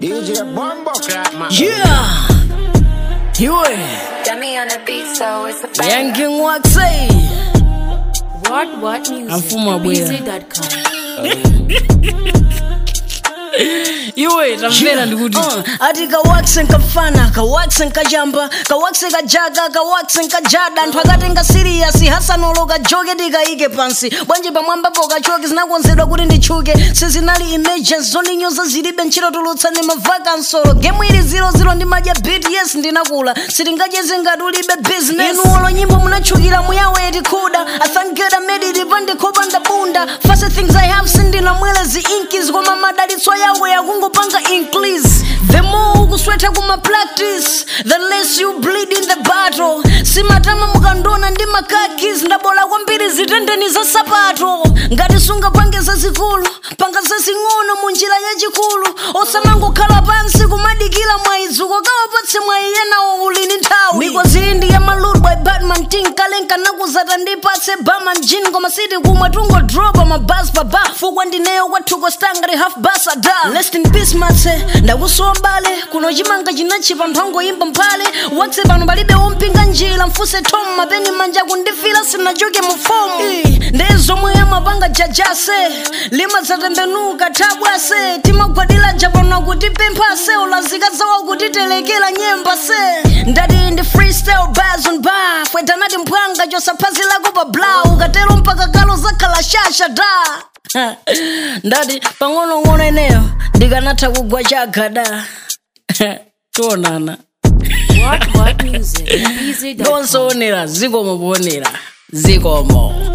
DJ Bumbo Clap, man. Yeah. Yue. Dummy on the beat, so it's a bang. Yanking Waxay. What What Music? Mfumo wa bwela. Busy.com. Iwe tamvera ndikuti ati kawakse nkafana kawakse nkajamba kawakse kajaga kawakse nkajada anthu akatenga siriyasi hasanolo kajoke tikayike pansi bwanji pamwambapo kachoke zinakonzedwa kuti nditchuke sizinali emergency zondinyoza zilibe ntchito tulutsa ndi mavakansolo gemu ili 00 ndi madya bit yes ndinakula sitingacheze ngati ulibe business inuolo nyimbo munatchukira muyaweti kuda i thank god i made it pandikhopa ndabunda first things i have sindinamwele zi inkis koma madalitso yawo yakungopanga increase the more ukuswetha kuma practice the less you bleed in the battle simatama mukandona ndi makakis ndabola kwambiri zitendeni za sapato ngati sungapange zazikulu panga zazing'ono mu njira yachikulu osamangokhala pansi kumadikira mwayizuko kawapatse mwayiyenawo ulini nthawi mikozi iyi ndi ya malud by batman tinkalenka nakuzata ndipatse baman jin koma siti kumwe tungodropa mabas paba fukwa ndineyo kwathuko stangati half basa da rest in peace matse ndakusowa bale kuno chimanga chinachipa nthangoyimba mphale wakse pano palibe wompinga njira mfuse tom mapeni manja kundifira sinachoke mu fomu ndiye zomwe amapanga jajase limadzatembenuka tabwase timagwadira japano kuti pemphase ulazika zawo kutitelekera nyemba se ndati ndi freestyle bars on bar fwetanati mphwanga chosaphazilako pa bla ukatero mpaka kalo zakhala shasha da ndati pang'onong'ono eneyo ndikanatha kugwa chagada tionana What What Music? Busy.com. ndonsoonera zikomo kuonera zikomo